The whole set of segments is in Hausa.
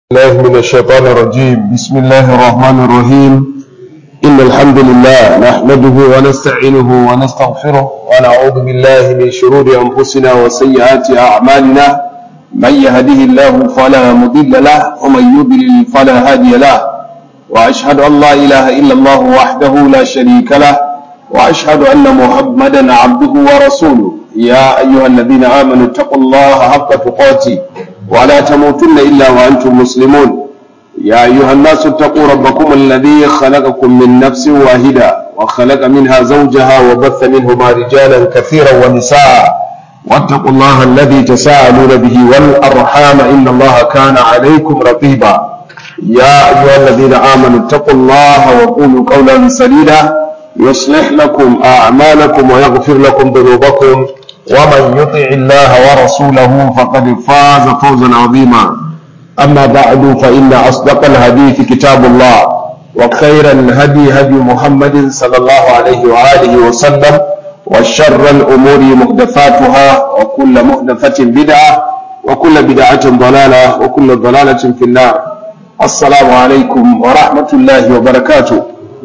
الله من الشيطان الرجيم بسم الله الرحمن الرحيم إن الحمد لله نحمده ونستعينه ونستغفره ونعوذ بالله من شرور أنفسنا وسيئات أعمالنا من يهده الله فلا مضل له ومن يضلل فلا هادي له وأشهد أن لا إله إلا الله وحده لا شريك له وأشهد أن محمدا عبده ورسوله يا أيها الذين آمنوا اتقوا الله حق تقاته ولا تموتن إلا وأنتم مسلمون يا أيها الناس اتقوا ربكم الذي خلقكم من نفس واحدة وخلق منها زوجها وبث منهما رجالا كثيرا ونساء واتقوا الله الذي تساءلون به والأرحام إن الله كان عليكم رقيبا يا أيها الذين آمنوا اتقوا الله وقولوا قولا سديدا يصلح لكم أعمالكم ويغفر لكم ذنوبكم ومن يطع الله ورسوله فقد فاز فوزا عظيما أما بعد فإن أصدق الحديث كتاب الله وخير الهدي هدي محمد صلى الله عليه وآله وسلم وشر الأمور محدثاتها وكل محدثة بدعة وكل بدعة ضلالة وكل ضلالة في النار السلام عليكم ورحمة الله وبركاته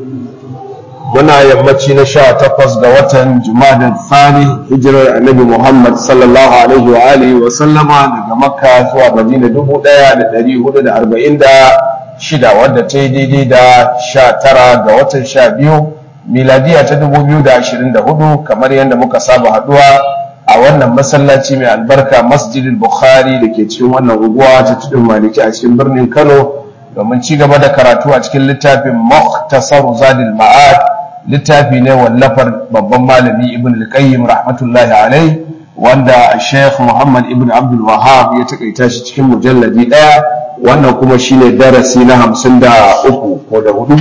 muna yammaci na sha takwas ga watan jumadar thani hijirar annabi muhammad sallallahu alaihi wa alihi wa sallama daga makka zuwa madina dubu daya da dari hudu da arba'in da shida wadda ta yi daidai da sha tara ga watan sha biyu miladiya ta dubu biyu da ashirin da hudu kamar yadda muka saba haduwa a wannan masallaci mai albarka masjidin bukhari da ke cikin wannan unguwa ta tudun maliki a cikin birnin kano domin ci gaba da karatu a cikin littafin muhtasar zadil ma'ad littafi ne wallafar babban malami ibn al-qayyim rahmatullahi alai wanda sheikh muhammad ibn abdul wahab ya takaita shi cikin mujalladi daya wannan kuma shine darasi na hamsin da uku ko da hudu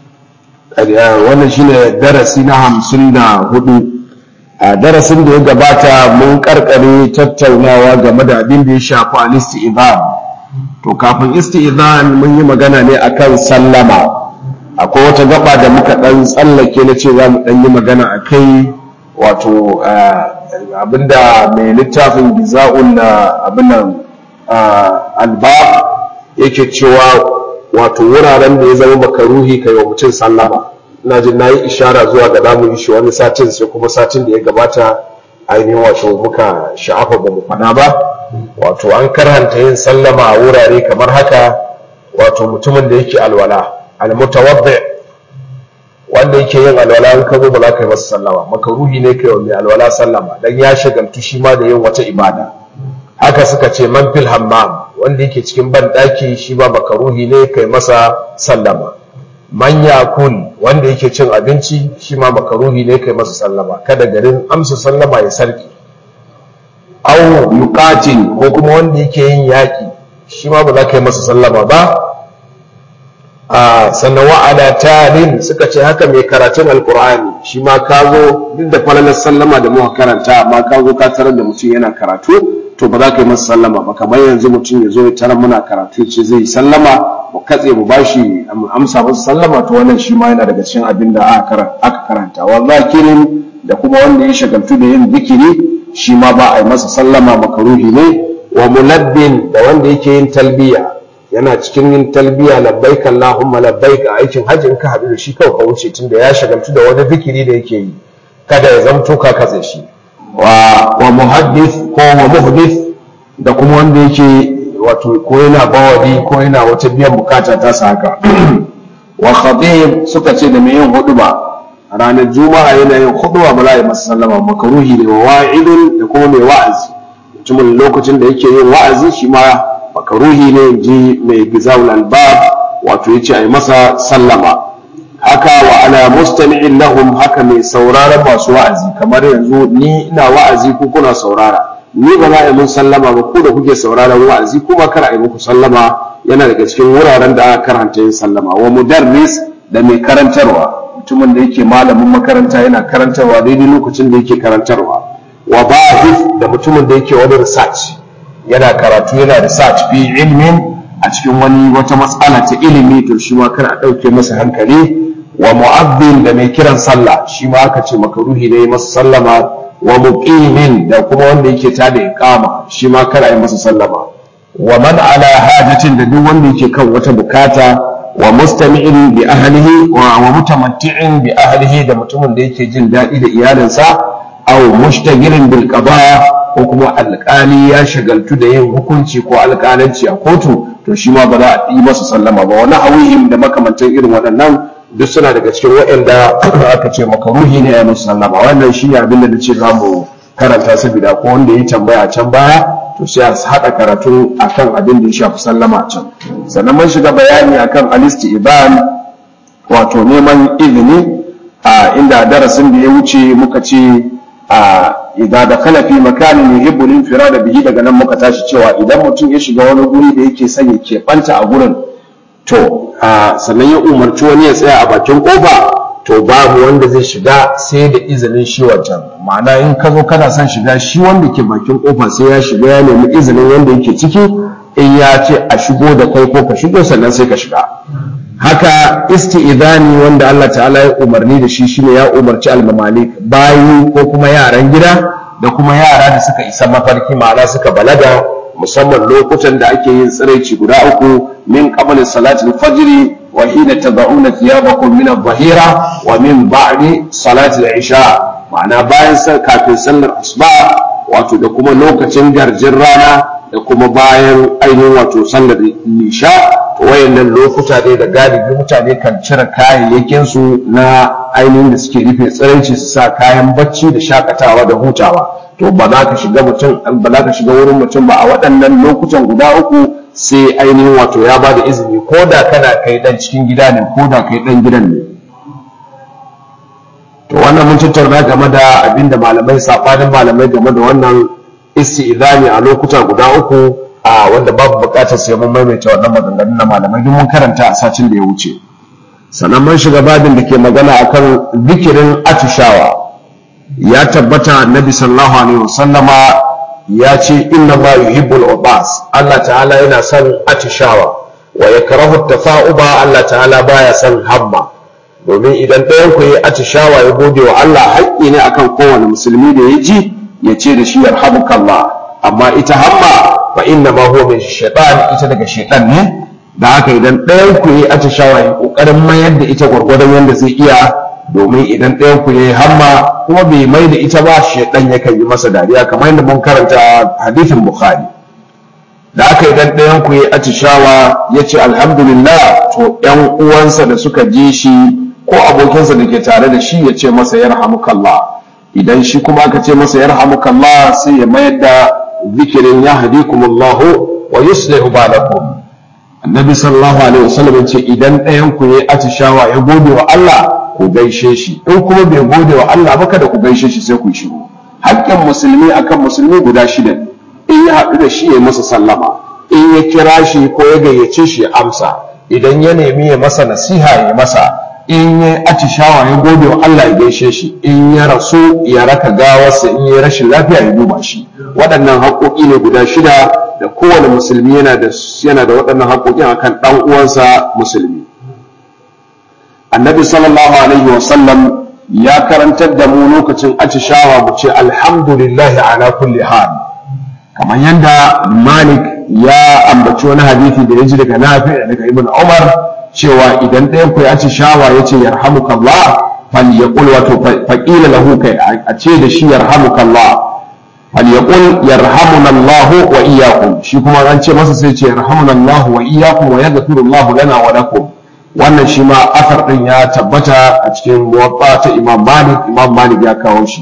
wannan shine darasi na hamsin da hudu a darasin da ya gabata mun karkare tattaunawa game da abin da ya shafi al-isti'zan to kafin isti'zan mun yi magana ne akan sallama akwai wata gaba da muka dan tsallake na ce za mu dan yi magana a kai wato abinda mai littafin giza'un na abinan alba yake cewa wato wuraren da ya zama makaruhi kai wa mutum sallama ina jin na yi ishara zuwa ga zamu yi shi wani satin sai kuma satin da ya gabata ainihin wato muka sha'afa ba mu faɗa ba wato an karhanta yin sallama a wurare kamar haka wato mutumin da yake alwala almutawaddi wanda yake yin alwala in ka zo ba za ka yi masa sallama makaruhi ne kai wa mai alwala sallama dan ya shagaltu shi ma da yin wata ibada haka suka ce man fil hammam wanda yake cikin ban daki shi ba makaruhi ne kai masa sallama man yakul wanda yake cin abinci shi ma makaruhi ne kai masa sallama kada garin amsa sallama ya sarki au yuqatil ko kuma wanda yake yin yaki shi ma ba za ka yi masa sallama ba a sannan wa'ada talin suka ce haka mai karatun alkur'ani shi ma ka zo duk da falalar sallama da muka karanta amma ka zo ka tarar da mutum yana karatu to ba za ka yi masa sallama ba kamar yanzu mutum ya zo ya tarar muna karatu ce zai yi sallama mu katse mu bashi amsa masa sallama to wannan shi ma yana daga cikin abin da aka karanta wa zakirin da kuma wanda ya shagaltu da yin zikiri shi ma ba a yi masa sallama makaruhi ne wa mulabbin da wanda yake yin talbiya yana cikin yin talbiya labbaik Allahumma labbaik a aikin hajji in ka haɗu da shi kawai ka wuce tunda ya shagaltu da wani zikiri da yake yi kada ya zamto ka katse shi wa wa muhaddith ko wa muhdith da kuma wanda yake wato ko yana bawadi ko yana wata biyan bukata ta sa haka wa khatib suka ce da mai yin huduba ranar juma'a yana yin huduba ba za a yi masa sallama makaruhi ne wa wa'idun da kuma mai wa'azi mutumin lokacin da yake yin wa'azi shi ma makaruhi ne ji mai gizawul albab wato yace ai masa sallama haka wa ala mustami'in lahum haka mai sauraron masu wa'azi kamar yanzu ni ina wa'azi ko kuna saurara ni ba za a yi mun sallama ba ku da kuke sauraron wa'azi kuma kar a yi muku sallama yana daga cikin wuraren da aka karanta yin sallama wa mudarris da mai karantarwa mutumin da yake malamin makaranta yana karantarwa daidai lokacin da yake karantarwa wa bahith da mutumin da yake wani research yana karatu yana research fi ilmin a cikin wani wata matsala ta ilimi to shi ma kar a ɗauke masa hankali wa mu'abbin da mai kiran sallah shi ma aka ce makaruhi ne masa sallama wa muqimin da kuma wanda yake tada iqama shi ma kar a yi masa sallama wa man ala hajatin da duk wanda yake kan wata bukata wa mustami'in bi ahlihi wa mutamatti'in bi ahlihi da mutumin da yake jin daɗi da iyalinsa aw mushtagirin bil qada ko kuma alƙali ya shagaltu da yin hukunci ko alƙalanci a kotu to shi ma ba za a yi masa sallama ba wani hawihim da makamantan irin waɗannan duk suna daga cikin waɗanda aka ce makaruhi ne ya musu sallama wannan shi ne abin da nace za mu karanta saboda ko wanda ya tambaya a can baya to sai a haɗa karatu akan abin da ya shafi sallama can sannan mun shiga bayani akan alisti iban wato neman izini a inda darasin da ya wuce muka ce a idan da kana fi makanin yuhibbu linfirada bihi daga nan muka tashi cewa idan mutum ya shiga wani guri da yake son ya keɓanta a gurin to sannan ya umarci wani ya tsaya a bakin kofa to babu wanda zai shiga sai da izinin shi wancan ma'ana in ka zo kana son shiga shi wanda ke bakin kofa sai ya shiga ya nemi izinin wanda yake ciki in ya ce a shigo da kai ko ka shigo sannan sai ka shiga haka isti'idani wanda Allah ta'ala ya umarni da shi shine ya umarci al-mamalik bayi ko kuma yaran gida da kuma yara da suka isa mafarki ma'ana suka balaga musamman lokutan da ake yin tsiraici guda uku min qabl salati al-fajr wa hina tad'una thiyabakum min adh-dhahira wa min ba'di salati al-isha ma'ana bayan kafin sallar asuba wato da kuma lokacin garjin rana da kuma bayan ainihin wato sallar isha to wayannan lokuta ne da galibi mutane kan cire kayayyakin su na ainihin da suke rufe tsiraici su sa kayan bacci da shakatawa da hutawa to ba za ka shiga mutum ba za ka shiga wurin mutum ba a waɗannan lokutan guda uku sai ainihin wato ya ba da izini ko da kana kai dan cikin gida ne ko da kai dan gidan ne to wannan mun tattauna game da abinda malamai safanin malamai game da wannan isti'izani a lokuta guda uku a wanda babu bukatar sai mun maimaita wannan maganganun na malamai duk mun karanta a satin da ya wuce sannan mun shiga babin da ke magana akan zikirin atishawa ya tabbata annabi sallallahu alaihi wasallama ya ce inna ma yuhibbul ubas Allah ta'ala yana son atishawa wa yakrahu tafa'uba Allah ta'ala baya son hamma domin idan ɗayan ku yi atishawa ya gode wa Allah haƙƙi ne akan kowane musulmi da ya ji ya ce da shi yarhamukallah amma ita hamma fa inna ma huwa min shaytan ita daga shaytan ne da haka idan ɗayan ku yi atishawa ya kokarin mayar da ita gwargwadon yadda zai iya domin idan ɗayan ku yi hamma kuma bai mai da ita ba shaidan yakan yi masa dariya kamar yadda mun karanta hadithin bukhari da aka idan ɗayan ku yi atishawa ya ce alhamdulillah to ‘yan uwansa da suka ji shi ko abokinsa da ke tare da shi ya ce masa yarhamukallah idan shi kuma aka ce masa yarhamukallah sai ya mayar da zikirin ya hadikumullahu wa yuslihu balakum annabi sallallahu alaihi wasallam ya ce idan ɗayan ku yi atishawa ya gode wa Allah ku gaishe shi in kuma bai gode wa Allah ba kada ku gaishe shi sai ku shiru haƙƙin musulmi akan musulmi guda shida in ya haɗu da shi ya masa sallama in ya kira shi ko ya gayyace shi ya amsa idan ya nemi ya masa nasiha ya masa in ya atishawa ya gode wa Allah ya gaishe shi in ya rasu ya raka gawarsa in ya rashin lafiya ya duba shi waɗannan haƙoƙi ne guda shida da kowane musulmi yana da yana da waɗannan haƙoƙin akan ɗan uwansa musulmi annabi sallallahu alaihi wasallam ya karantar da mu lokacin atishawa mu ce alhamdulillah ala kulli hal kamar yadda malik ya ambaci wani hadisi da ya ji daga nafi daga ibn umar cewa idan ɗayan ku ya atishawa ya ce yarhamukallah falyaqul wato faqila lahu kai a ce da shi yarhamukallah falyaqul yarhamunallahu wa iyyakum shi kuma an ce masa sai ce yarhamunallahu wa iyyakum wa yaghfirullahu lana wa lakum wannan shi ma asar ɗin ya tabbata a cikin muwaffa ta imam malik imam malik ya kawo shi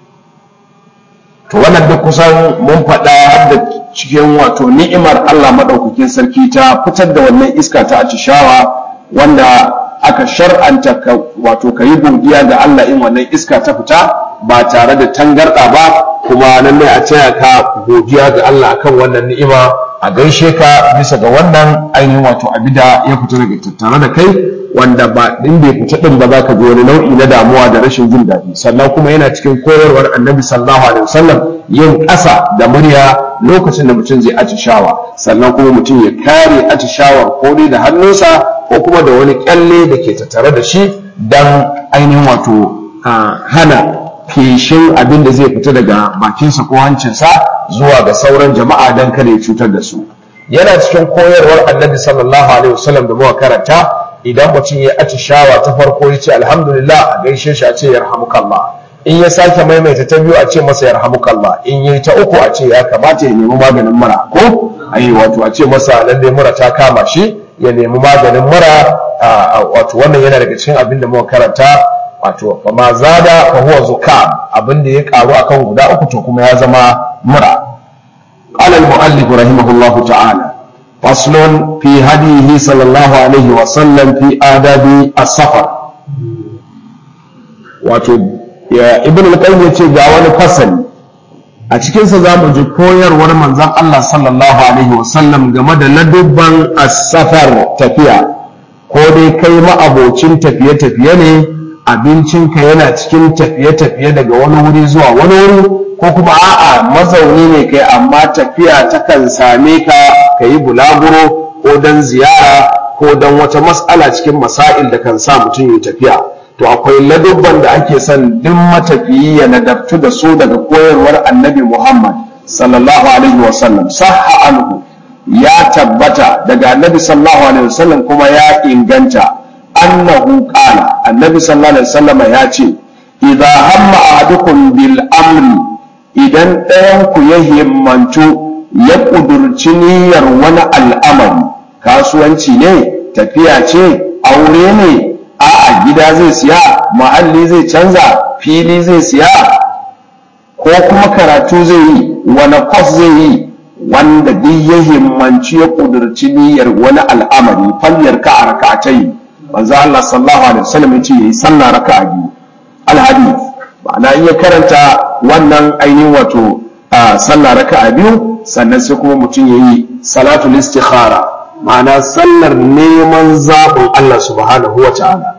to wannan duk kusan mun faɗa har da cikin wato ni'imar allah maɗaukakin sarki ta fitar da wannan iska ta atishawa wanda aka shar'anta wato ka yi godiya ga allah in wannan iska ta fita ba tare da tangarɗa ba kuma lallai a taya ka godiya ga allah akan wannan ni'ima a gaishe ka bisa ga wannan ainihin wato abida ya fita daga tattare da kai wanda ba din bai fita din ba za ka ji wani nau'i na damuwa da rashin jin daɗi sannan kuma yana cikin koyarwar annabi sallallahu alaihi wasallam yin ƙasa da murya lokacin da mutum zai atishawa sannan kuma mutum ya kare atishawar ko dai da hannunsa ko kuma da wani kyalle da ke tattare da shi dan ainihin wato hana feshin abin da zai fita daga bakinsa ko hancinsa zuwa ga sauran jama'a don kada ya cutar da su yana cikin koyarwar annabi sallallahu alaihi wasallam da muka karanta idan mutum ya atishawa ta farko ya ce alhamdulillah a gaishe shi a ce yarhamukallah in ya sake maimaita ta biyu a ce masa yarhamukallah in yi ta uku a ce ya kamata ya nemi maganin mura ko ayi wato a ce masa lalle mura ta kama shi ya nemi maganin mura wato wannan yana daga cikin abin da muka karanta wato fa ma zada fa huwa zukam abin da ya karu akan guda uku to kuma ya zama mura قال المؤلف رحمه الله تعالى فصل في هديه صلى الله عليه وسلم في آداب السفر wato ya ibn al-qayyim yace ga wani fasali a cikin sa zamu ji koyarwar manzon Allah sallallahu alaihi wasallam game da ladubban as-safar tafiya ko dai kai ma'abocin tafiye-tafiye ne abincinka yana cikin tafiye-tafiye daga wani wuri zuwa wani wuri ko kuma a'a mazauni ne kai amma tafiya takan same ka ka yi bulaguro ko don ziyara ko don wata mas'ala cikin masail da kan sa mutum ya tafiya to akwai ladubban da ake son duk matafiyi ya nadabtu da su daga koyarwar annabi muhammad sallallahu alaihi wasallam sahha anhu ya tabbata daga annabi sallallahu alaihi wasallam kuma ya inganta annahu qala annabi sallallahu alaihi wasallam ya ce idza hamma ahadukum bil amri idan ɗayanku ya himmantu ya ƙudurci niyyar wani al'amari kasuwanci ne tafiya ce aure ne a gida zai siya ma'alli zai canza fili zai siya ko kuma karatu zai yi wani kwas zai yi wanda duk ya himmanci ya ƙudurci niyyar wani al'amari falliyar ka a raka'atai manzo Allah sallallahu alaihi wasallam ya ce yayi sallah raka'a biyu al-hadith ma'ana in ya karanta wannan ainihin wato sallah raka'a biyu sannan sai kuma mutum ya yi salatul istikhara ma'ana sallar neman zaɓin Allah subhanahu wa ta'ala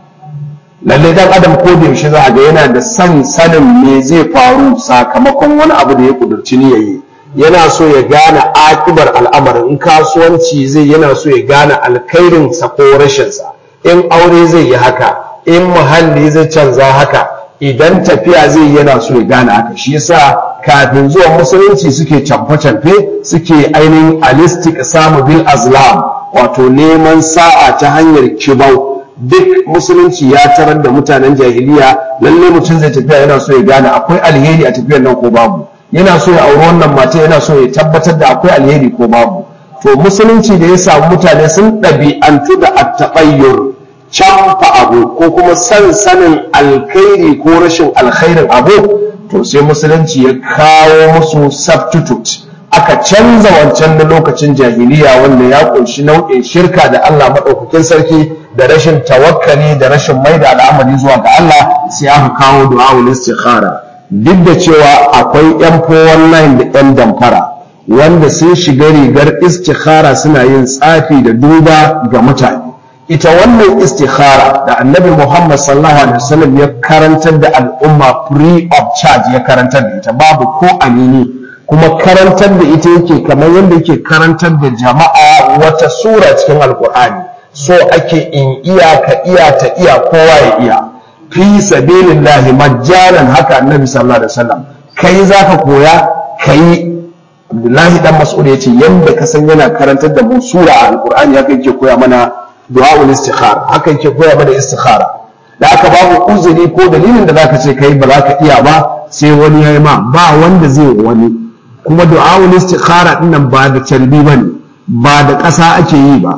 lalle dan adam ko da yaushe za a ga yana da san sanin me zai faru sakamakon wani abu da ya kudurci ni yayi yana so ya gane akibar al'amarin in kasuwanci zai yana so ya gane alkhairin sa ko rashin sa in aure zai yi haka in muhalli zai canza haka idan tafiya zai yana so ya gane haka shi yasa kafin zuwa musulunci suke camfe-camfe suke ainihin alistik samu bil azlam wato neman sa'a ta hanyar kibau duk musulunci ya tarar da mutanen jahiliya lalle mutum zai tafiya yana so ya gane akwai alheri a tafiyar nan ko babu yana so ya auri wannan mata yana so ya tabbatar da akwai alheri ko babu to musulunci da ya samu mutane sun ɗabi'antu da attaɓayyur canfa abu ko kuma san sanin alkhairi ko rashin alkhairin abu to sai musulunci ya kawo musu substitute aka canza wancan na lokacin jahiliya wanda ya kunshi nau'in shirka da Allah maɗaukakin sarki da rashin tawakkali da rashin mai da al'amari zuwa ga Allah sai aka kawo du'a'ul istikhara duk da cewa akwai yan 419 da yan damfara wanda sun shiga rigar istikhara suna yin tsafi da duba ga mutane ita wannan istikhara da annabi Muhammad sallallahu alaihi wasallam ya karantar da al'umma free of charge ya karantar da ita babu ko amini kuma karantar da ita yake kamar yadda yake karantar da jama'a wata sura cikin alkur'ani so ake in iya ka iya ta iya kowa ya iya fi sabilillahi majjalan haka annabi sallallahu alaihi wasallam kai zaka koya kai Abdullahi dan Mas'ud yace yanda ka san yana karantar da mu sura a alkur'ani haka yake koya mana du'a'ul istikhara haka yake koya mana istikhara da aka babu uzuri ko dalilin da zaka ce kai ba za ka iya ba sai wani yayi ma ba wanda zai wani kuma du'a'ul istikhara dinnan ba da calbi bane ba da ƙasa ake yi ba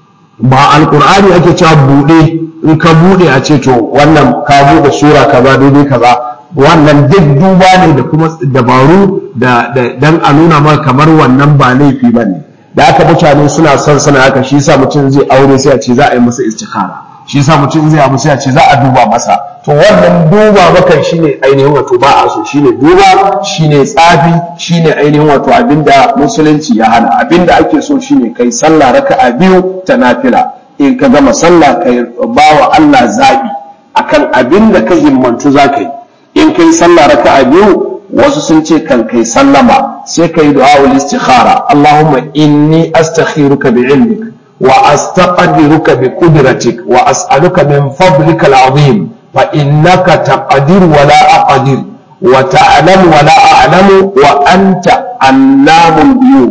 ba alqur'ani ake cewa bude in ka bude a ce to wannan ka bude sura kaza daidai kaza wannan duk duba ne da kuma dabaru da dan a nuna maka kamar wannan ba laifi bane da aka mutane suna son sana haka shi yasa mutum zai aure sai a ce za a yi masa istikhara shi yasa mutum zai abu sai a ce za a duba masa to wannan duba maka shine ainihin wato ba a so shine duba shine tsafi shine ainihin wato abinda musulunci ya hana abinda ake so shine kai sallah raka'a biyu ta nafila in ka gama sallah kai bawa Allah zabi akan abinda ka himmantu zaka yi in kai sallah raka'a biyu wasu sun ce kan kai sallama sai kai du'a'ul istikhara Allahumma inni astakhiruka bi ilmik wa astaqdiruka bi qudratik wa as'aluka min fadlika al'azim fa innaka taqdir wa la aqdir wa ta'lam wa la a'lamu wa anta allamul ghuyub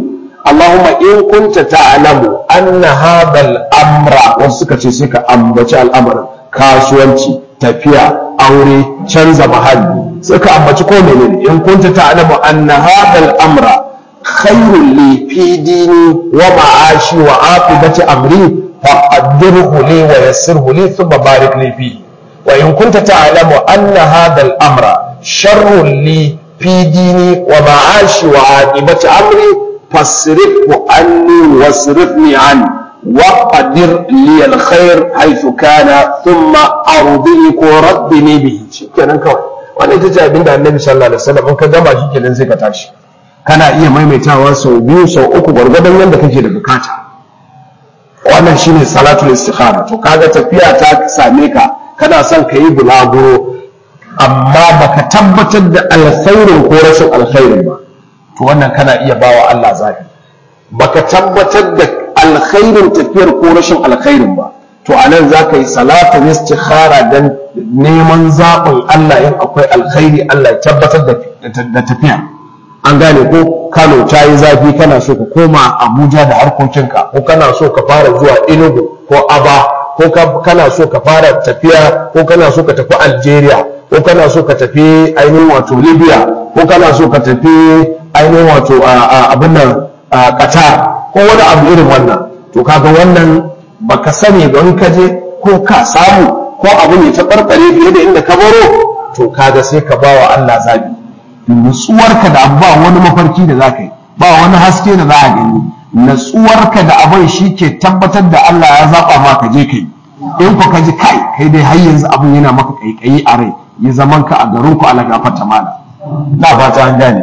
Allahumma in kunta ta'lamu anna hadha al-amra wasu suka ce sai ka ambaci al'amarin kasuwanci tafiya aure canza mahalli sai ka ambaci ko menene in kunta ta'lamu anna hadha al-amra khairun li fi dini wa ma'ashi wa aqibati amri faqaddirhu li wa yassirhu li thumma barik li fihi وإن كنت تعلم أن هذا الأمر شر لي في ديني ومعاشي وعاقبة أمري فاصرفه عني واصرفني عنه وقدر لي الخير حيث كان ثم أرضيك وربني به kenan kawai wannan ita ce abin da annabi sallallahu alaihi wasallam in ka gama shi kenan sai ka tashi kana iya maimaitawa sau biyu sau uku gwargwadon yadda kake da bukata wannan shine salatul istikhara to kaga tafiya ta same ka kana son ka yi bulaguro amma baka tabbatar da alkhairin ko rashin alkhairin ba to wannan kana iya bawa Allah zaɓi baka tabbatar da alkhairin tafiyar ko rashin alkhairin ba to a nan za ka yi salatu istikhara don neman zaɓin Allah in akwai alkhairi Allah ya tabbatar da tafiya an gane ko Kano ta yi zafi kana so ka koma Abuja da harkokinka ko kana so ka fara zuwa Enugu ko Aba ko kana so ka fara tafiya ko kana so ka tafi Algeria ko kana so ka tafi ainihin wato Libya ko kana so ka tafi ainihin wato abin nan Qatar ko wani abu irin wannan to kaga wannan baka sani don ka je ko ka samu ko abu ne ta barbare fiye da inda ka baro to kaga sai ka bawa Allah zabi nutsuwarka da ba wani mafarki da za ka yi ba wani haske da za a gani natsuwarka da abin shi ke tabbatar da Allah ya zaɓa ma ka je kai in ku ka ji kai kai dai har yanzu abin yana maka kaikayi a rai ya zaman ka a garin ku ala gafarta mana na fata an gane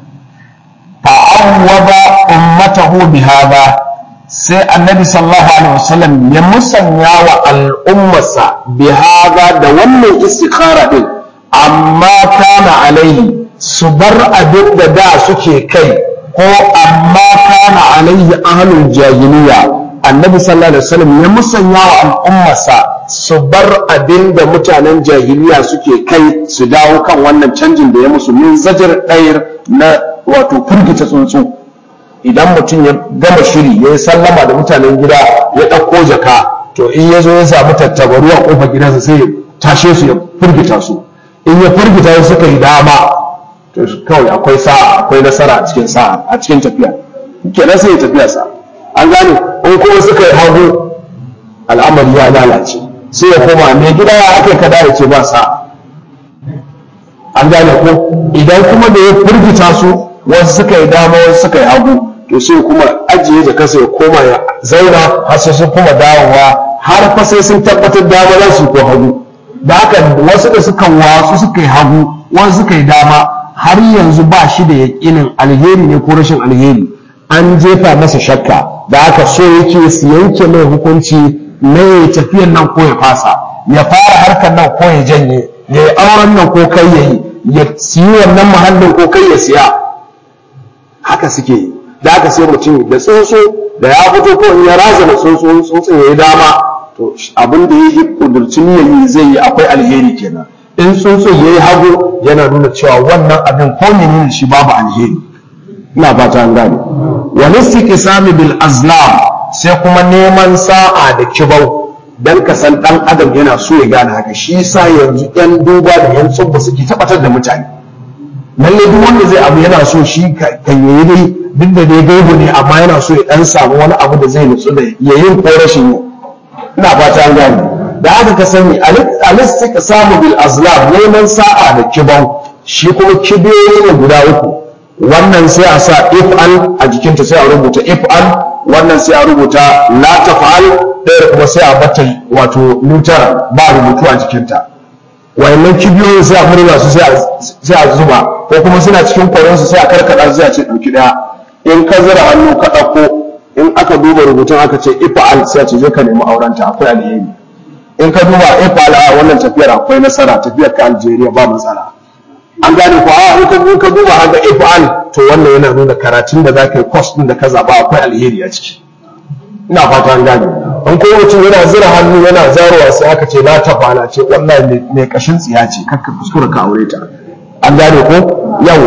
fa'awwada ummatahu bihada sai annabi sallallahu alaihi wasallam ya musanya wa al'ummarsa bihada da wannan istikhara din amma kana alaihi su bar abin da da suke kai ko amma kana alaihi ahlul jahiliya annabi sallallahu alaihi wasallam ya musanya wa al'ummarsa su bar abin da mutanen jahiliya suke kai su dawo kan wannan canjin da ya musu min zajar ɗayar na wato firgita tsuntsu idan mutum ya gama shiri ya yi sallama da mutanen gida ya ɗauko jaka to in ya zo ya samu tattabaru a ƙofar gidansa sai ya tashe su ya firgita su in ya firgita su suka yi dama to kawai akwai sa'a akwai nasara a cikin sa'a a cikin tafiya kenan sai ya tafiya sa an gane in kuma suka yi hagu al'amari ya lalace sai ya koma mai gida ya aka kada ya ce ba sa'a an gane ko idan kuma da ya firgita su wasu suka yi dama wasu suka yi hagu to sai kuma ajiye jakarsa ya koma ya zauna har sai sun kuma dawowa har fa sai sun tabbatar dama za su ko hagu da haka wasu da suka wasu suka yi hagu wasu suka yi dama har yanzu ba shi da yaƙinin alheri ne ko rashin alheri an jefa masa shakka da aka so yake su yanke mai hukunci na ya tafiyan nan ko ya fasa ya fara harkar nan ko ya janye ya yi auren nan ko kai ya yi ya siyi wannan muhallin ko kai ya siya haka suke yi da aka sai mutum da tsuntsu da ya fito ko in ya razana tsuntsu tsuntsun ya yi dama to abin da ya yi kudurci niyyar yi zai yi akwai alheri kenan in tsuntsun ya yi hagu yana nuna cewa wannan abin ko menene shi babu alheri ina fata an gane wani istiqsami bil azlam sai kuma neman sa'a da kibau dan ka san dan adam yana so ya gane haka shi yasa yanzu yan duba da yan tsubba suke tabbatar da mutane lalle duk wanda zai abu yana so shi kan yayi dai duk da dai gaibu ne amma yana so ya dan samu wani abu da zai nutsu da yayin ko rashin yi ina fata an gane da haka ka sani al-istiqsamu bil azlam neman sa'a da kibau shi kuma kibiyoyi ne guda uku wannan sai a sa if'al a jikinta sai a rubuta if'al wannan sai a rubuta la taf'al ɗaya kuma sai a bata wato nutar ba rubutu a jikinta wayannan kibiyoyin sai a murna su sai a zuba ko kuma suna cikin kwaron su sai a karkada sai a ce ɗauki ɗaya in ka zira hannu ka ɗauko in aka duba rubutun aka ce if'al sai a ce je ka nemi aurenta akwai alheri in ka duba if'al a wannan tafiyar akwai nasara tafiyar ka Algeria ba matsala an gane ko a in ka in ka duba haka if'al to wannan yana nuna karatun da zaka yi course din da ka zaba akwai alheri a ciki ina fata an gane an ko mutum yana zira hannu yana zarowa sai aka ce la tafala ce wallahi mai kashin tsiya ce kakka kuskura ka aure ta an gane ko yawa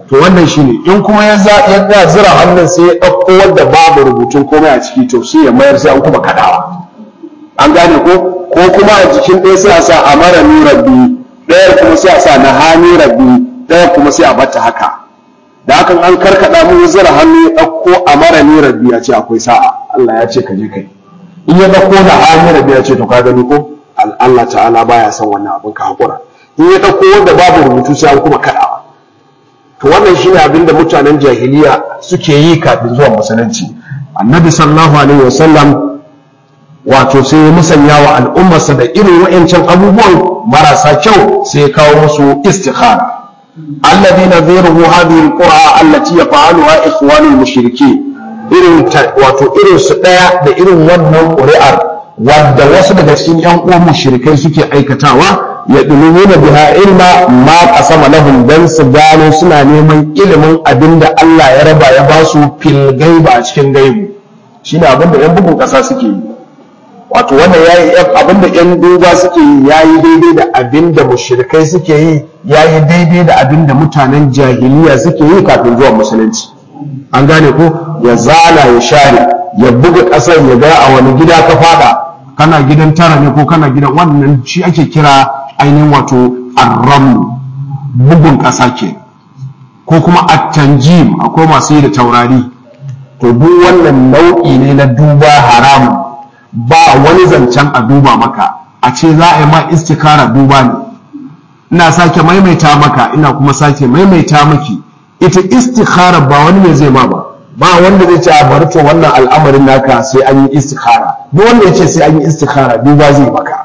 to wannan shine in kuma ya ya zira hannun sai ya ɗauko wanda babu rubutun komai a ciki to sai ya mayar sai an kuma kadawa an gane ko ko kuma a jikin ɗaya sai a sa amara ni rabbi ɗaya kuma sai a sa na hani rabbi ɗaya kuma sai a bata haka da hakan an karkada mu zira hannu ya ɗauko amara ni rabbi ya ce akwai sa'a Allah ya ce ka je kai in ya ɗauko na hani rabbi ya ce to ka gani ko Allah ta'ala baya son wannan abin ka hakura in ya ɗauko wanda babu rubutu sai an kuma kadawa to wannan shine abin da mutanen jahiliya suke yi kafin zuwa musulunci annabi sallallahu alaihi wasallam wato sai ya musanya wa al'ummarsa da irin wa'ancan abubuwan marasa kyau sai ya kawo musu istikhara alladhina zayruhu hadhihi alqura allati yaf'aluha ikhwanul mushrikeen irin wato irin su daya da irin wannan ƙuri'ar wadda wasu daga cikin yan uwan mushrikai suke aikatawa ya dulumuna biha ilma ma qasama lahum dan su gano suna neman ilimin abinda Allah ya raba ya ba su fil gaiba a cikin gaibu shine abinda yan bugun kasa suke yi wato wannan yayi abinda yan duba suke yi yayi daidai da abinda mushrikai suke yi yayi daidai da abinda mutanen jahiliya suke yi kafin zuwa musulunci an gane ko ya zala ya share ya buga kasar ya ga a wani gida ka fada kana gidan tara ne ko kana gidan wannan shi ake kira ainihin wato arram bugun ƙasa ke ko kuma at-tanjim akwai masu yi da taurari to duk wannan nau'i ne na duba haramu ba wani zancen a duba maka a ce za a yi ma istikara duba ne ina sake maimaita maka ina kuma sake maimaita maki ita istikhara ba wani ne zai ma ba ba wanda zai ce a bari to wannan al'amarin naka sai an yi istikhara duk wanda ya ce sai an yi istikhara duba zai maka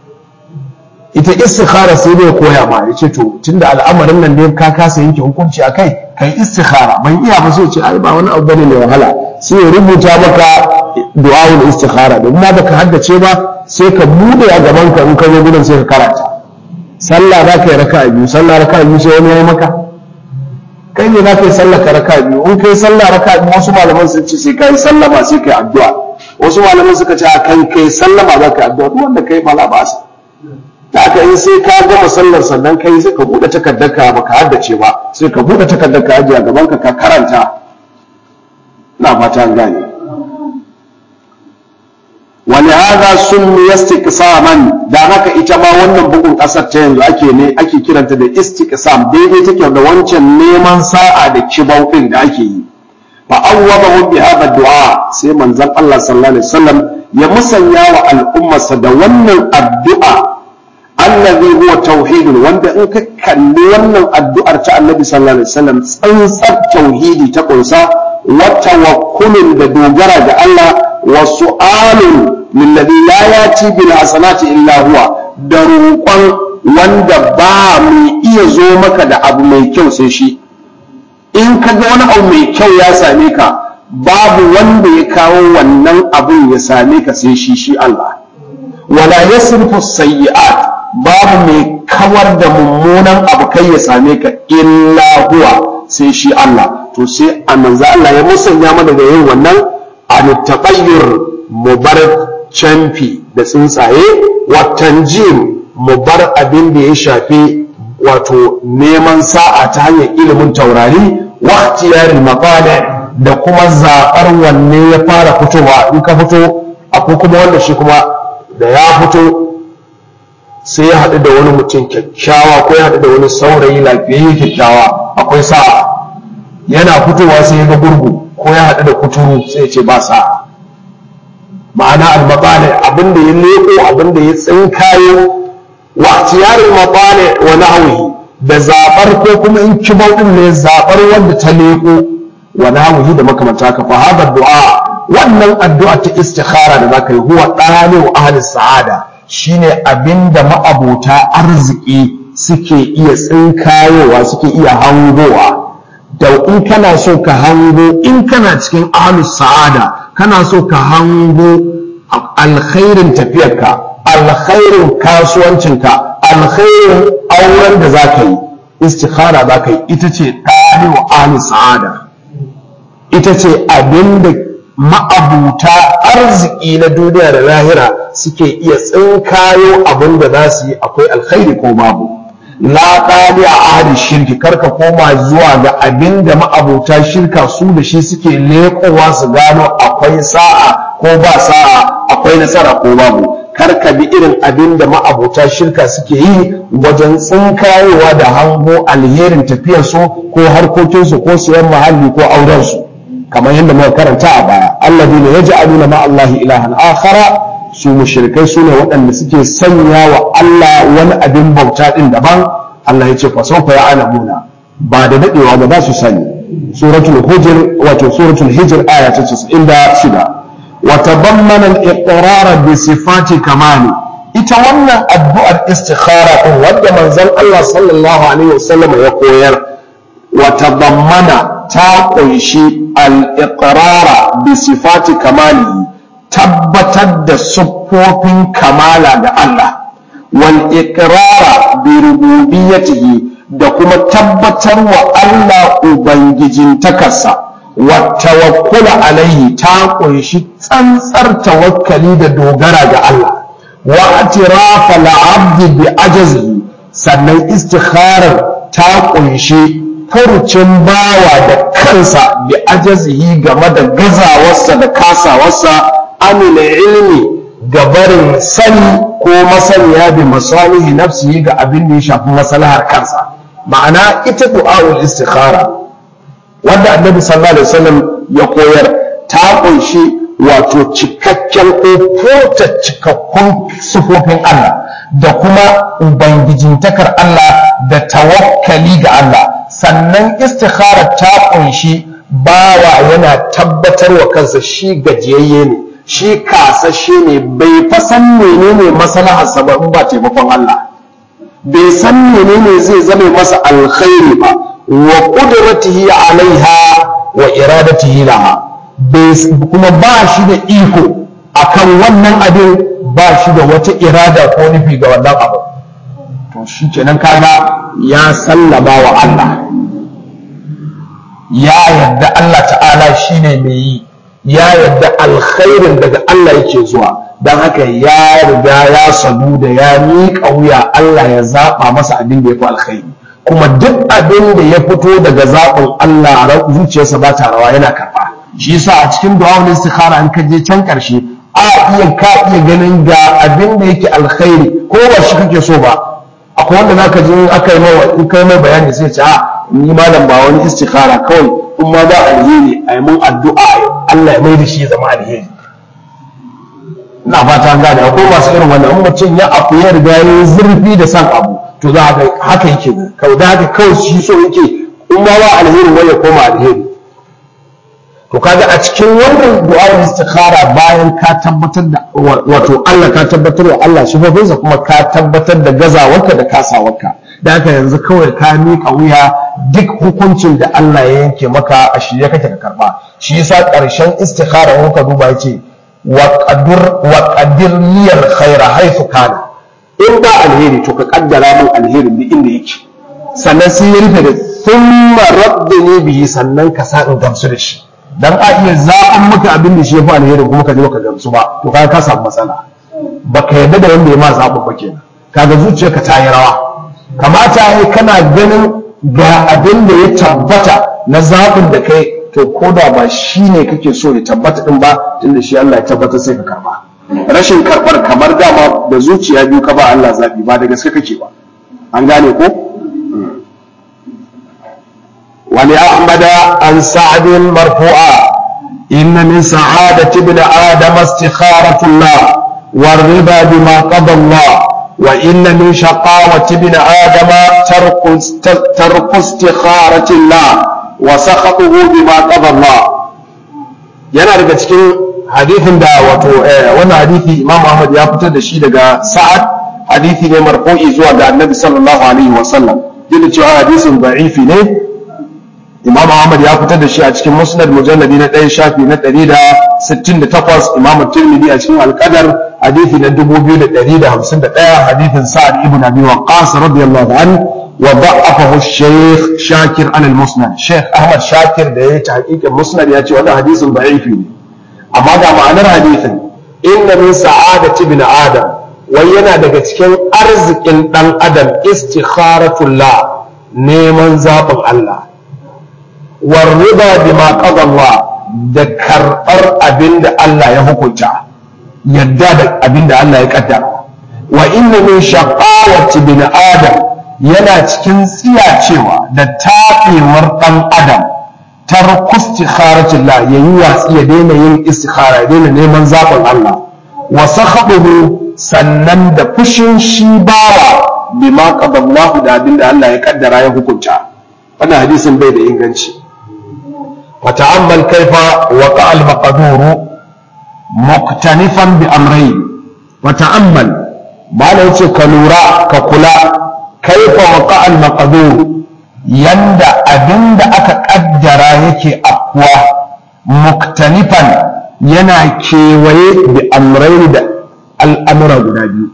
ita istikhara sai dai koya ma ya ce to tunda al'amarin nan dai ka kasa yanke hukunci a kai kai istikhara ban iya ba sai ce ai ba wani abu bane mai wahala sai ya rubuta maka du'a'ul istikhara da kuma baka haddace ba sai ka bude a gaban ka in ka zo gudan sai ka karanta sallah za ka yi raka'a biyu sallah raka'a biyu sai wani ya yi maka kai ne za ka yi sallah ka raka biyu in kai sallah raka biyu wasu malaman sun ce sai ka yi sallama sai ka yi addu'a wasu malaman suka ce a kan kai sallama za ka yi addu'a duk wanda kai ba ba sa da aka yi sai ka gama sallar sannan kai sai ka buɗe takardar ka baka haddace ba sai ka buɗe takardar ka ajiye a gaban ka ka karanta na fata an gane ولهذا سمي استقساما da haka ita ma wannan bugun kasar ta yanzu ake ne ake kiranta da istiqsam daidai take da wancan neman sa'a da kibau din da ake yi fa awwadahu bi hadha du'a sai manzon Allah sallallahu alaihi wasallam ya musanya wa al'ummarsa da wannan addu'a allazi huwa tauhidun wanda in ka kalli wannan addu'ar ta annabi sallallahu alaihi wasallam tsantsar tauhidi ta kunsa wa tawakkulun da dogara ga Allah wa su'alun lillazi la yati bil hasanati illa huwa da roƙon wanda ba mai iya zo maka da abu mai kyau sai shi in ka ga wani abu mai kyau ya same ka babu wanda ya kawo wannan abun ya same ka sai shi shi Allah wala yasrifu sayyi'at babu mai kawar da mummunan abu kai ya same ka illa huwa sai shi Allah to sai a manzo Allah ya musanya mana da yin wannan an taqayyur mubarak canfi da tsuntsaye watan jim mu bar abin da ya shafi wato neman sa'a ta hanyar ilimin taurari waqtiyarin maqala da kuma zaɓar wanne ya fara fitowa in ka fito akwai kuma wanda shi kuma da ya fito sai ya haɗu da wani mutum kyakkyawa ko ya haɗu da wani saurayi lafiyayye kyakkyawa akwai sa'a yana fitowa sai ya ga gurgu ko ya haɗu da kuturu sai ya ce ba sa'a ma'ana al-mabani abinda ya leko abinda ya tsinkayo wa tiyarin mabani wa nahwihi da zabar ko kuma in kibau din ne zabar wanda ta leko wa nahwihi da makamanta ka fa hada du'a wannan addu'a ta istikhara da zaka yi huwa dalilu ahli sa'ada shine abinda ma'abota arziki suke iya tsinkayowa suke iya hangowa da in kana so ka hango in kana cikin ahlus sa'ada kana so ka hango alkhairin tafiyarka alkhairin kasuwancinka alkhairin auren da za ka yi istikhara za ka yi ita ce ɗarewa ahli sa'ada ita ce abinda ma'abuta arziki na duniya da lahira suke iya tsinkayo abin da za su yi akwai alkhairi ko babu la ɗali a ahadin shirki karka koma zuwa ga abin da ma'abota shirka su da shi suke leƙowa su gano akwai sa'a ko ba sa'a akwai nasara ko babu karka bi irin abin da ma'abota shirka suke yi wajen tsinkayewa da hango alherin tafiyarsu ko harkokinsu ko siyan muhalli ko aurensu kamar yadda muka karanta a baya alladina yaj'aluna ma Allahi ilahan akhara su mushrikai su ne waɗanda suke sanya wa Allah wani abin bauta din daban Allah ya ce fa sawfa ya'lamuna ba da dadewa ba za su sani suratul hujr wato suratul hijr aya ta 96 wa tabammana al-iqrar bi sifati kamali ita wannan addu'ar istikhara din wanda manzon Allah sallallahu alaihi wasallam ya koyar wa tabammana ta kunshi al-iqrar bi sifati kamali tabbatar da siffofin kamala da Allah wal iqrar bi rububiyyatihi da kuma tabbatar wa Allah ubangijin takarsa wa tawakkul alaihi ta kunshi tsantsar tawakkali da dogara ga Allah wa atirafa al-abd bi ajzihi sannan istikharar ta kunshi furucin bawa da kansa bi ajazihi game da gazawarsa da kasawarsa amina ilmi ga barin sani ko masaniya bi masalihi nafsihi ga abin da ya shafi maslahar kansa ma'ana ita du'a'ul istikhara wanda annabi sallallahu alaihi wasallam ya koyar ta kunshi wato cikakken ko furta cikakkun sufofin Allah da kuma ubangijintakar Allah da tawakkali ga Allah sannan istikhara ta kunshi bawa yana tabbatar wa kansa shi gajiyayye ne shi kasashe ne bai fa san menene maslaharsa ba in ba taimakon Allah bai san menene zai zame masa alkhairi ba wa qudratihi alaiha wa iradatihi laha kuma ba shi da iko akan wannan abin ba shi da wata irada ko nufi ga wannan abu to shi kenan kaga ya sallama wa Allah ya yarda Allah ta'ala shine mai yi ya yarda alkhairin daga Allah yake zuwa don haka ya riga ya sadu da ya miƙa wuya Allah ya zaɓa masa abin da ya fi alkhairi kuma duk abin da ya fito daga zaɓin Allah a zuciyarsa ba ta rawa yana karɓa shi yasa a cikin du'a istikhara an kaje can ƙarshe a iya ka iya ganin ga abin da yake alkhairi ko ba shi kake so ba akwai wanda zaka ji aka yi mai in kai mai bayani sai ce a ni malam ba wani istikhara kawai in ma ba alheri a yi mun addu'a Allah ya mai da shi ya zama alheri ina fata gane akwai masu irin wannan in mutum ya afu ya riga ya zurfi da san abu to za ka haka yake kawai da haka kawai shi so yake in ma ba alheri wai ya koma alheri to kaga a cikin wannan du'a'ul istikhara bayan ka tabbatar da wato Allah ka tabbatar wa Allah sifofinsa kuma ka tabbatar da gazawarka da kasawarka da haka yanzu kawai ka miƙa wuya duk hukuncin da Allah ya yanke maka a shirye kake ka karba shi yasa ƙarshen istikhara in ka duba yace wa qadir wa qadir liyal khaira haythu kana in ba alheri to ka kaddara min alherin duk inda yake sannan sai ya rufe da thumma rabbini bihi sannan ka sa in gamsu da shi dan a iya zaɓan maka abin da shi ya fi alheri kuma ka je baka gamsu ba to kaga ka samu matsala baka yarda da wanda ya ma zaɓa ba kenan kaga zuciyarka ta yi rawa kamata ya kana ganin ga abin da ya tabbata na zaɓin da kai to ko da ba shi ne kake so ya tabbata din ba tunda shi Allah ya tabbata sai ka karba rashin karɓar kamar dama da zuciya biyu ka ba Allah zaɓi ba da gaske kake ba an gane ko ولأحمد عن سعد مرفوعا إن من سعادة ابن آدم استخارة الله والرضا بما قضى الله وإن من شقاوة ابن آدم ترك ترك استخارة الله وسخطه بما قضى الله yana daga cikin hadithin da wato wannan hadithi Imam Ahmad ya fitar da shi daga Sa'ad hadithi ne marfu'i zuwa ga Annabi sallallahu alaihi wasallam duk da cewa hadisin da'ifi ne imam ahmad ya fitar da shi a cikin musnad mujalladi na ɗaya shafi na ɗari da sittin da takwas imam tirmidhi a cikin alƙadar hadithi na dubu biyu da ɗari da hamsin da ɗaya hadithin sa'ad ibn abi waqqas radiyallahu an wa da'afahu shaykh shakir an al-musnad shaykh ahmad shakir da ya yi tahqiqin musnad ya ce wannan hadisin da'ifi ne amma ga ma'anar hadithin inna min sa'adati ibn adam wai yana daga cikin arzikin ɗan adam istikharatullah neman zaɓin Allah warriba bima qadallah da karɓar abin da Allah ya hukunta yadda da abin da Allah ya kaddara wa inna min shaqawati bin adam yana cikin tsiyacewa da taɓewar ɗan adam tarku istikharatillah yayi watsi ya daina yin istikhara ya daina neman zaɓin Allah wa sakhabuhu sannan da fushin shi bawa bima qadallahu da abin da Allah ya kaddara ya hukunta wannan hadisin bai da inganci wa ta'ammal kaifa waqa al maqduru muqtanifan bi amrayn wa ta'ammal bala yace ka lura ka kula kaifa waqa al maqdur yanda abinda aka kaddara yake afwa muktanifan yana kewaye bi amrayn da al'amura guda biyu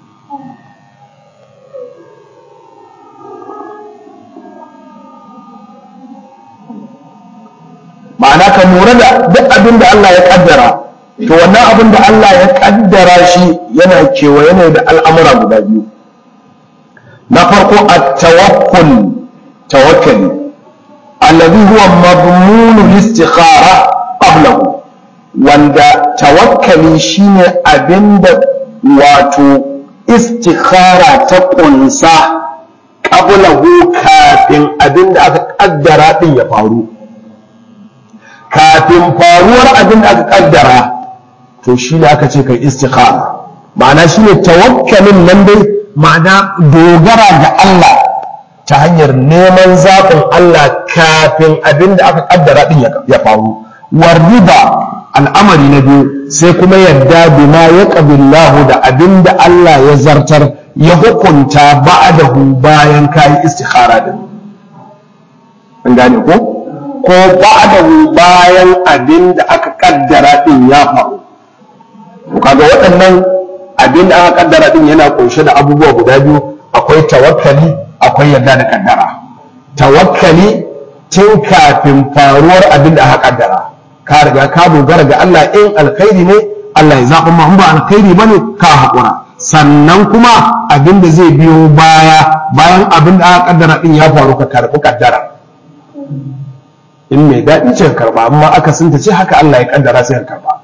ma'ana ka lura da duk abin da Allah ya kaddara to wannan abin da Allah ya kaddara shi yana kewaye ne da al'amura guda biyu na farko a tawakkul tawakkali alladhi huwa madmunu istikhara qablahu wanda tawakkali shine abinda wato istikhara ta kunsa qablahu kafin abinda aka kaddara din ya faru kafin faruwar abin da aka kaddara to shi ne aka ce kai istikhara ma'ana shi ne tawakkalin nan dai ma'ana dogara ga Allah ta hanyar neman zaɓin Allah kafin abin da aka kaddara din ya faru warriba al'amari na biyu sai kuma yadda bima ya qabillahu da abin da Allah ya zartar ya hukunta ba'dahu bayan kayi istikhara din an gane ko ko ba'dahu bayan abin da aka kaddara din ya faru to kaga waɗannan abin da aka kaddara din yana kunshe da abubuwa guda biyu akwai tawakkali akwai yarda da kaddara tawakkali tun kafin faruwar abin da aka kaddara ka riga ka dogara ga Allah in alkhairi ne Allah ya zaɓa ma ba alkhairi bane ka haƙura sannan kuma abin da zai biyo baya bayan abin da aka kaddara din ya faru ka karɓi kaddara in mai daɗi ce karba amma aka sun ce haka Allah ya kaddara sai ka karba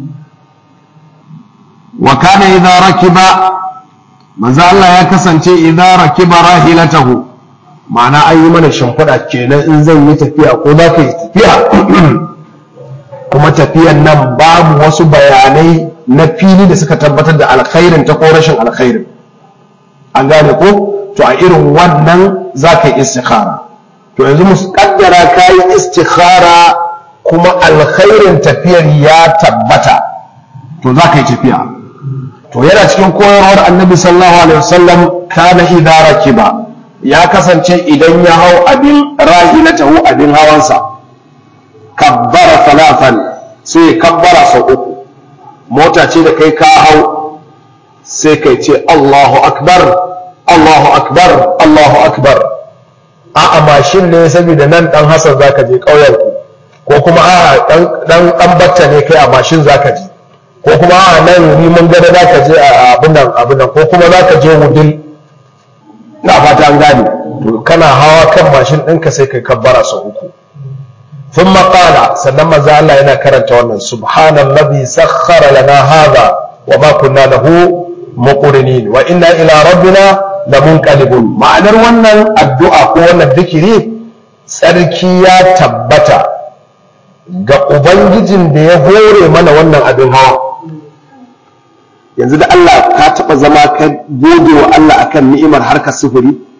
wa kana idza rakiba manzo Allah ya kasance idza rakiba rahilatahu ma'ana an yi mana shimfiɗa kenan in zan yi tafiya ko za ka yi tafiya kuma tafiyan nan babu wasu bayanai na fili da suka tabbatar da alkhairin ta ko rashin alkhairin an gane ko to a irin wannan za ka yi istikhara to yanzu mu kaddara kayi istikhara kuma alkhairin tafiyar ya tabbata to za ka yi tafiya to yana cikin koyarwar annabi sallallahu alaihi wasallam kana idza rakiba ya kasance idan ya hau abin rahilatahu abin hawansa kabbara salatan sai kabbara sau uku mota ce da kai ka hau sai kai ce Allahu akbar Allahu akbar Allahu akbar a'a mashin ne saboda nan dan Hassan zaka je ƙauyen ku ko kuma a'a dan dan dan bacca ne kai a mashin zaka je ko kuma a'a nan ni mun gada zaka je a abin nan abin nan ko kuma zaka je wudil na fata an gane to kana hawa kan mashin ɗinka sai kai kabbara sau uku ثم قال sannan manzo Allah yana karanta wannan subhanallazi sakhkhara lana hadha wama kunna lahu muqrinin wa inna ila rabbina lamunqalibun ma'anar wannan addu'a ko wannan zikiri tsarki ya tabbata ga ubangijin da ya hore mana wannan abin hawa yanzu da Allah ka taba zama ka gode wa Allah akan ni'imar harkar sufuri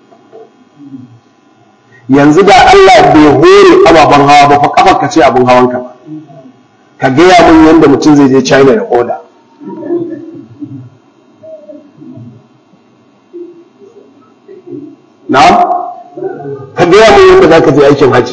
yanzu da Allah bai hore ababen hawa ba fa kafar ka ce abin hawanka ba ka gaya mun yadda mutum zai je China ya oda na ka gaya mun yadda za ka je aikin haji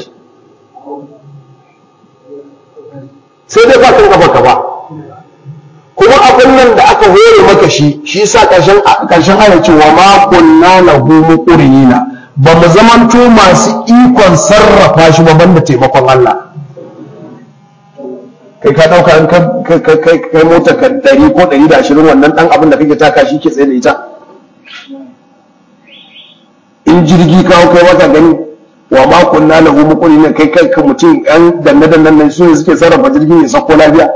sai dai ba kan kafa ka ba kuma abin nan da aka hore maka shi shi sa ƙarshen ƙarshen ana cewa ma kunna lahu muqrinina ba mu zamanto masu ikon sarrafa shi ba banda taimakon Allah kai ka dauka in kai kai mota ka dari ko dari da ashirin wannan dan abin da kake taka shi ke tsaye da ita in jirgi kawo kai maka gani wa ma kunna lahu muqrinin kai kai ka mutum yan danne dannan nan su suke sarrafa jirgin ya sako lafiya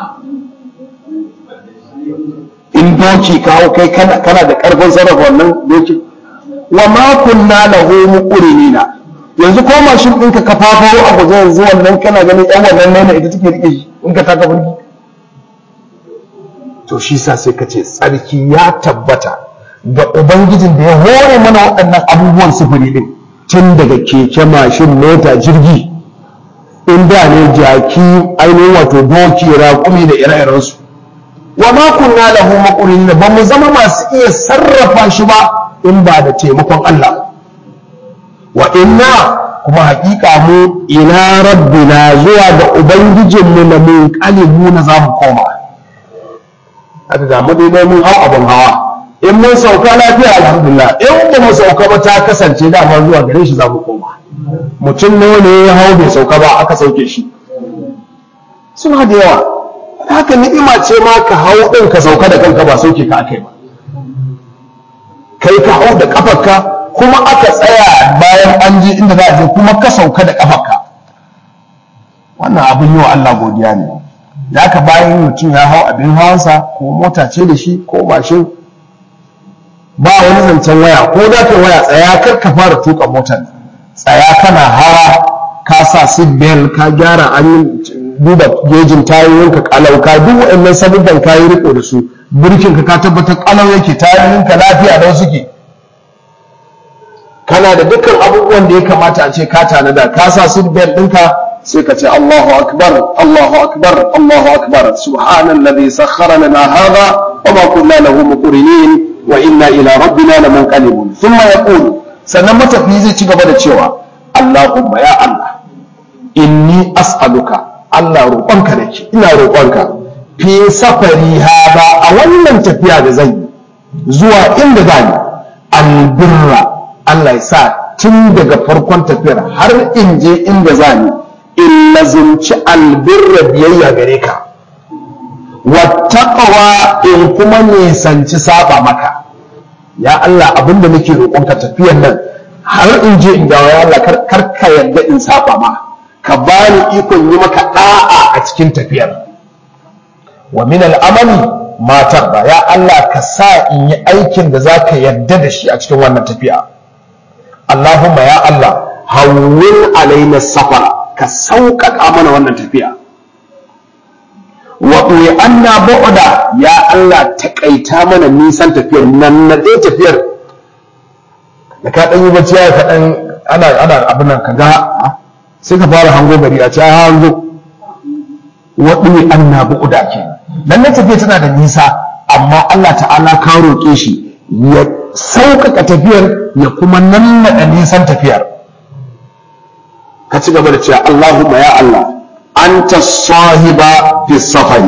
in doki kawo kai kana da karfin sarrafa wannan doki wa ma kunna lahu muqrinina yanzu ko mashin ɗinka ka fafaro a guje yanzu wannan kana ganin yan wannan nena ita take rike shi in ka taka burki to shi sa sai ka ce tsarki ya tabbata ga ubangijin da ya hore mana waɗannan abubuwan sufuri ɗin tun daga keke mashin mota jirgi in da ne jaki ainihin wato doki raƙumi da ire-irensu wa ma kunna lahu maqrinin ba mu zama masu iya sarrafa shi ba in ba da taimakon Allah wa inna kuma hakika mu ila rabbina zuwa ga ubangijinmu na mun kalibu na zamu koma haka ga dai mun hau abin hawa in mun sauka lafiya alhamdulillah in ba mu sauka ba ta kasance dama zuwa gare shi zamu koma mutum nawa ne ya hau bai sauka ba aka sauke shi suna da yawa haka ni'ima ce ma ka hau ɗin ka sauka da kanka ba sauke ka akai ba kai ka hau da kafarka kuma aka tsaya bayan an je inda za a je kuma ka sauka da kafarka wannan abin yi wa Allah godiya ne da haka bayan mutum ya hau abin hawansa ko mota ce da shi ko mashin ba wani zancen waya ko za ka waya tsaya kar ka fara tuka motar tsaya kana hawa ka sa seat belt ka gyara an yi duba gejin tayoyinka kalau ka duk waɗannan sabubban ka yi riko da su birkin ka ka tabbatar kalau yake tayoyinka lafiya da suke kana da dukkan abubuwan da ya kamata a ce ka tanada ka sa seat belt ɗinka sai ka ce Allahu akbar Allahu akbar Allahu akbar subhanallazi sakhkhara lana hadha wa ma kunna lahu muqrinin wa inna ila rabbina lamunqalibun thumma yaqulu sannan matafi zai ci gaba da cewa Allahumma ya Allah inni as'aluka Allah roƙonka nake ina roƙonka fi safari hada a wannan tafiya da zan yi zuwa inda zan yi albirra Allah ya sa tun daga farkon tafiyar har in je inda zan yi in lazimci albirra biyayya gare ka wattaqwa in kuma nisanci saba maka ya Allah abinda nake roƙonka tafiyar nan har in je in dawo ya Allah kar ka yadda in saba ma ka bani ikon yi maka da'a a cikin tafiyar wa min al'amali matar ba ya Allah ka sa in yi aikin da za ka yarda da shi a cikin wannan tafiya Allahumma ya Allah hawwin alaina safara ka sauƙaƙa mana wannan tafiya wa anna bu'da ya Allah taƙaita mana nisan tafiyar nan na ɗaya tafiyar da ka ɗan yi bacci ya kaɗan ana ana abin nan ka ga sai ka fara hango gari a ce a hango waɗi an na bu'uda ke nan na tafiya tana da nisa amma Allah ta'ala ka roƙe shi ya sauƙaƙa tafiyar ya kuma nannaɗa nisan tafiyar ka ci gaba da cewa Allahumma ya Allah anta sahiba fi safari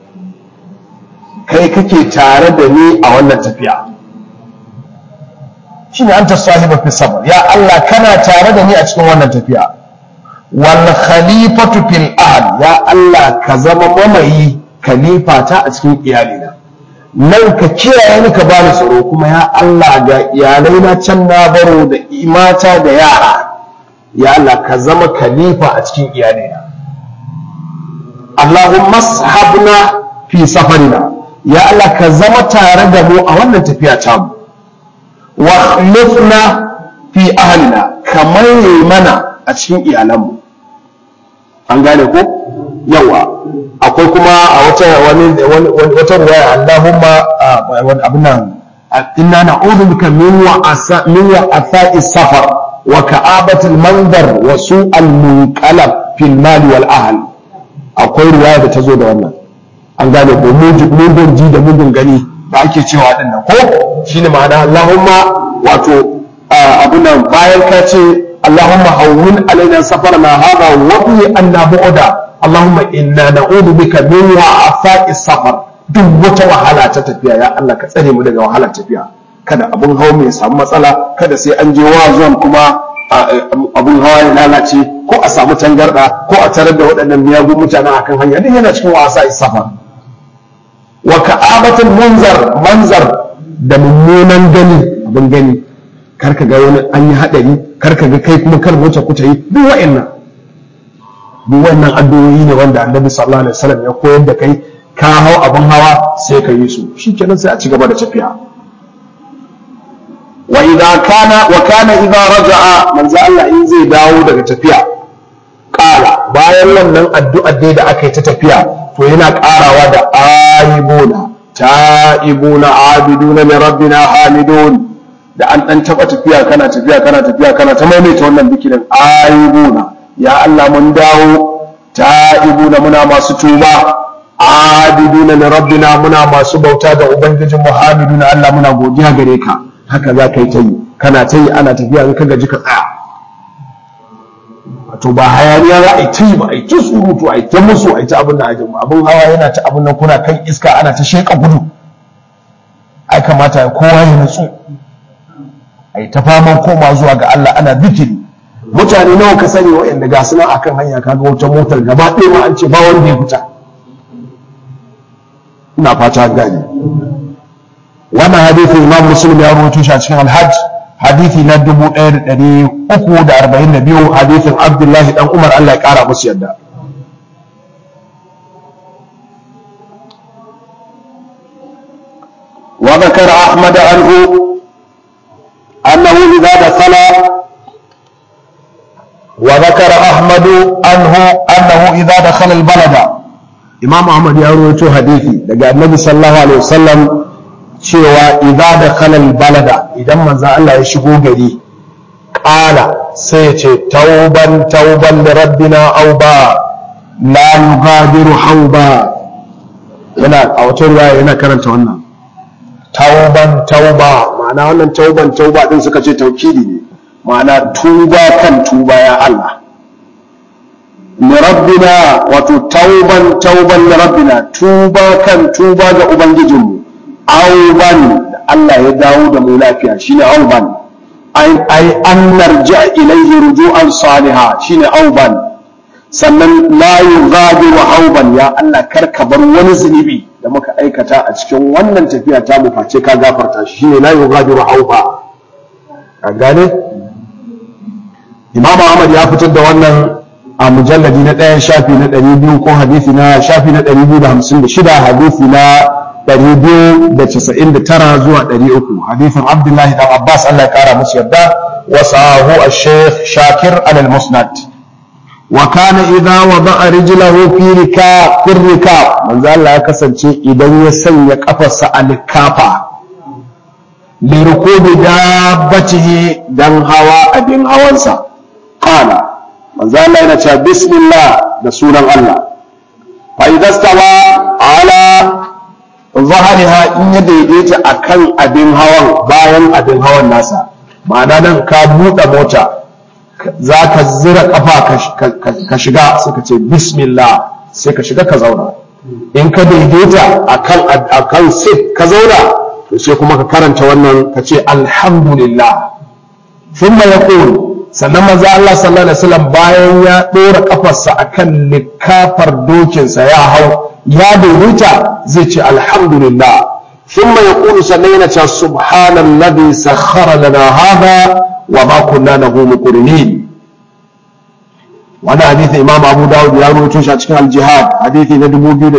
kai kake tare da ni a wannan tafiya shine anta sahiba fi safar ya Allah kana tare da ni a cikin wannan tafiya wal khalifatu fil ahl ya Allah ka zama mamayi khalifata a cikin iyalina nan ka kiyaye ni ka bani tsaro kuma ya Allah ga iyalai na can na baro da mata da yara ya Allah ka zama khalifa a cikin iyalina Allahumma sahabna fi safarina ya Allah ka zama tare da mu a wannan tafiya ta mu wa khlifna fi ahlina kamar mana a cikin iyalanmu an gane ko yawa akwai kuma a wata wani wata ruwaya Allahumma wani abin nan inna na'udhu bika min wa asa min wa athai safar wa ka'abati al-manzar wa su'al munqalab fil mal wal ahl akwai ruwaya da ta zo da wannan an gane ko mugun ji da mugun gani da ake cewa din nan ko shine ma'ana Allahumma wato abin nan bayan ka ce اللهم هون علينا سفرنا هذا وقي أن بعدا اللهم إنا نعوذ بك من وعفاء السفر duk wata wahala ta tafiya ya Allah ka tsare mu daga wahalar tafiya kada abun hawa mai samu matsala kada sai an je wa zuwan kuma abun hawa ya lalace ko a samu tangarda ko a tarar da waɗannan miyagun mutane akan hanya duk yana cikin wasa safar wa ka'abatul munzar manzar da mummunan gani abin gani karka ga wani an yi hadari karka ga kai kuma kar wuce kuta yi duk wa'annan duk wannan addu'o'i ne wanda annabi sallallahu alaihi wasallam ya koyar da kai ka hau abin hawa sai ka yi su shikenan sai a ci gaba da tafiya wa idza kana wa kana idza raja'a manzo Allah in zai dawo daga tafiya qala bayan wannan addu'a dai da aka yi ta tafiya to yana karawa da aibuna ta'ibuna abiduna li rabbina hamidun da an dan taba tafiya kana tafiya kana tafiya kana ta maimaita wannan bikirin aibuna ya Allah mun dawo ta'ibuna muna masu tuba abiduna li rabbina muna masu bauta ga ubangijin muhammaduna Allah muna godiya gare ka haka za ka yi ta yi kana ta yi ana tafiya in ka gaji ka tsaya to ba hayaniya za a yi ta yi ba a yi ta surutu a yi ta musu a yi ta abin da ajin abin hawa yana ta abin nan kuna kan iska ana ta sheka gudu ai kamata kowa ya nutsu a yi ta faman koma zuwa ga Allah ana zikiri mutane nawa ka sani waɗanda ga su nan akan hanya kaga wata motar gaba ɗaya ma an ce ba wanda ya fita ina fata gani wannan hadithin imam muslim ya rawaito shi a cikin alhajj hadithi na 1342 hadithin abdullahi dan umar Allah ya kara musu yadda وذكر أحمد عنه أنه إذا دخل وذكر أحمد عنه أنه إذا دخل البلد إمام أحمد يروي حديثي لقى النبي صلى الله عليه وسلم cewa idza da kalal balada idan manzo Allah ya shigo gari qala sai ya ce tauban tauban li rabbina aw ba la yughadiru hauba yana a wata riwaya yana karanta wannan tauban tauba ma'ana wannan tauban tauba din suka ce taukidi ne ma'ana tuba kan tuba ya Allah li rabbina wato tauban tauban li rabbina tuba kan tuba ga ubangijinmu auban da Allah ya dawo da mu lafiya shine auban ai an narja ilaihi ruju'an saliha shine auban sannan la yughadiru auban ya Allah kar ka bar wani zunubi da muka aikata a cikin wannan tafiya ta mu face ka gafarta shi shine la yughadiru auba ka gane Imam Ahmad ya fitar da wannan a mujalladi na ɗayan shafi na ɗari biyu ko hadisi na shafi na ɗari biyu da hamsin da shida hadisi na 299 zuwa 300 hadithin abdullahi dan abbas allah ya kara musu yadda wa sahahu ash-shaykh shakir al-musnad wa kana idha wada'a rijlahu fi rika fi rika manzo allah ya kasance idan ya sanya kafarsa a likafa li rukubi dabbatihi dan hawa abin hawansa qala manzo allah yana cewa bismillah da sunan allah fa idza stawa ala zahariha in ya daidaita a kan abin hawan bayan abin hawan nasa ma'ana nan ka buɗe mota za ka zira ƙafa ka shiga sai ka ce bismillah sai ka shiga ka zauna in ka daidaita a kan sit ka zauna to sai kuma ka karanta wannan ka ce alhamdulillah sun ya sannan maza Allah sallallahu alaihi wasallam bayan ya ɗora ƙafarsa akan likafar dokinsa ya hau ya daidaita zai ce alhamdulillah ثم يقول سنينة سبحان الذي سخر لنا هذا وما كنا له مقرنين وانا حديث امام ابو داود يا رويتو shi a cikin al-jihad hadisi na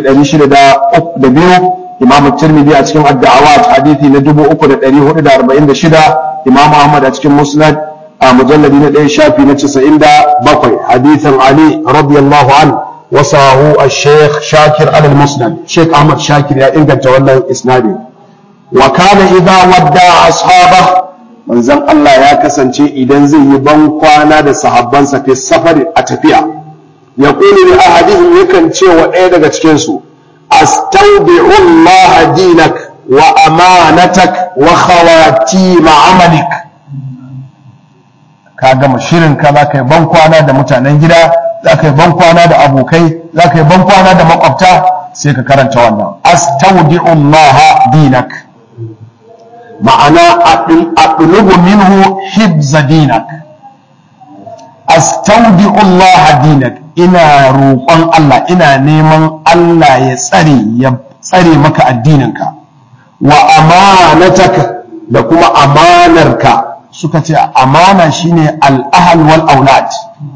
2602 imam at-tirmidhi a cikin ad-da'awat hadisi na 3446 imam ahmad a cikin musnad a mujalladi na 1 shafi na 97 hadisin ali radiyallahu anhu وصاه الشيخ شاكر على المسند شيخ أحمد شاكر يا إنجا تولى إسنادي وكان إذا ودع أصحابه من زم الله يا كسن شيء إذا زي بنقوانا دا صحابان في السفر أتفيا يقول لأحدهم يكن شيء وإيدا كتشكنسو أستودع الله دينك وأمانتك وخواتيم عملك ka gama shirin ka za ka yi bankwana da mutanen gida za ka yi bankwana da abokai za ka yi bankwana da makwabta sai ka karanta wannan astaudi'ullaha dinak ma'ana aqlubu minhu hibza dinak astaudi'u Allah dinak ina roƙon Allah ina neman Allah ya tsare ya tsare maka addininka wa amanataka da kuma amanarka suka ce amana shine al-ahl wal aulad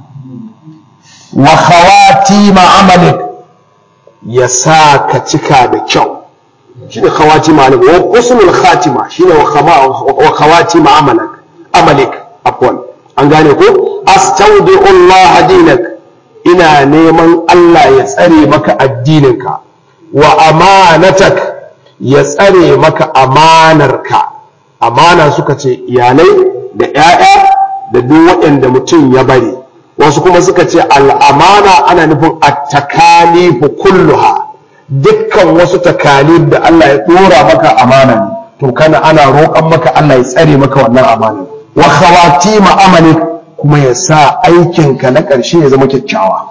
wa khawatima amalik ya sa ka cika da kyau shine khawatima amalik wa husnul khatima shine wa khawatima amalak amalik afwan an gane ko astaudi'u Allah dinak ina neman Allah ya tsare maka addininka wa amanatak ya tsare maka amanarka amana suka ce iyalai da 'ya'ya da duk waɗanda mutum ya bari wasu kuma suka ce al'amana ana nufin at-takalifu kulluha dukkan wasu takalif da Allah ya dora maka amana ne to kana ana roƙon maka Allah ya tsare maka wannan amana wa khawatima amalik kuma ya sa aikinka na ƙarshe ya zama kyakkyawa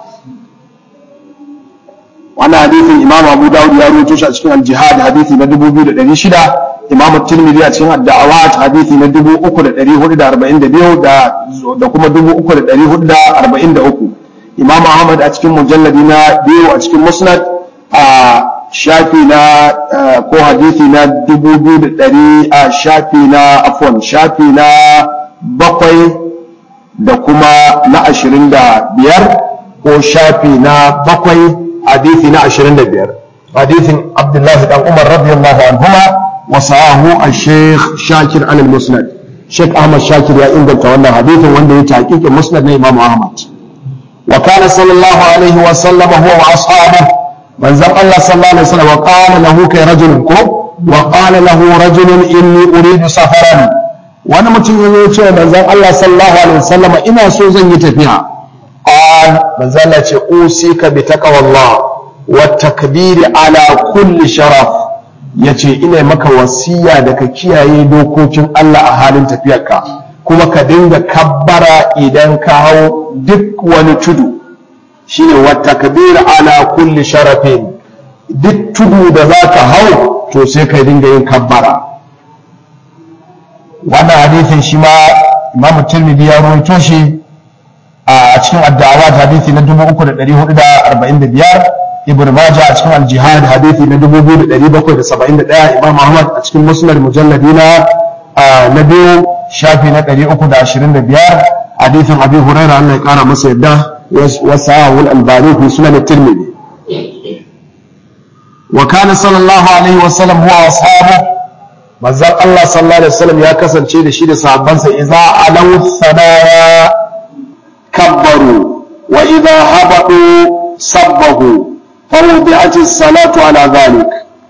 wannan hadithin imam abu dawud ya rubuto shi a cikin al-jihad hadithi na 2600 imam tirmidhi a cikin ad-da'awat hadithi na 3442 da da kuma 3443 imam ahmad a cikin mujalladi na biyu a cikin musnad a shafi na ko hadithi na 2100 a shafi na afwan shafi na bakwai da kuma na ashirin da biyar ko shafi na bakwai hadithi na ashirin da biyar hadithin abdullahi dan umar radiyallahu anhuma wa sahahu al-sheikh shakir an al-musnad sheikh ahmad shakir ya inganta wannan hadithin wanda ya taqiqin musnad na imam ahmad wa kana sallallahu alaihi wa sallam huwa wa ashabuhu manzon allah sallallahu alaihi wa sallam wa qala lahu kai rajulun ko wa qala lahu rajulun inni uridu safaran wani mutum ya zo ce manzon Allah sallallahu alaihi wasallam ina so zan yi tafiya qal manzon Allah ce usika bi taqwallah wa takbiri ala kulli sharaf yace ina maka wasiya da ka kiyaye dokokin Allah a halin tafiyarka kuma ka dinga kabbara idan ka hau duk wani tudu shine wa takbir ala kulli sharafin duk tudu da zaka hau to sai ka dinga yin kabbara wannan hadithin shi ma imam tirmidhi ya rawaito shi a cikin addawa hadithi na 3445 ibn majah a cikin al-jihad hadithi na 2771 imam ahmad a cikin musnad mujalladi na na biyu shafi na 325 hadithin abi hurairah Allah ya kara masa yadda wasa'ul albani fi sunan tirmidhi wa kana sallallahu alaihi wa sallam huwa ashabuhu manzon Allah sallallahu alaihi wasallam ya kasance da shi da sahabbansa idza alaw sanaya kabbaru wa idza habadu sabbahu fawdi'at as-salatu ala dhalik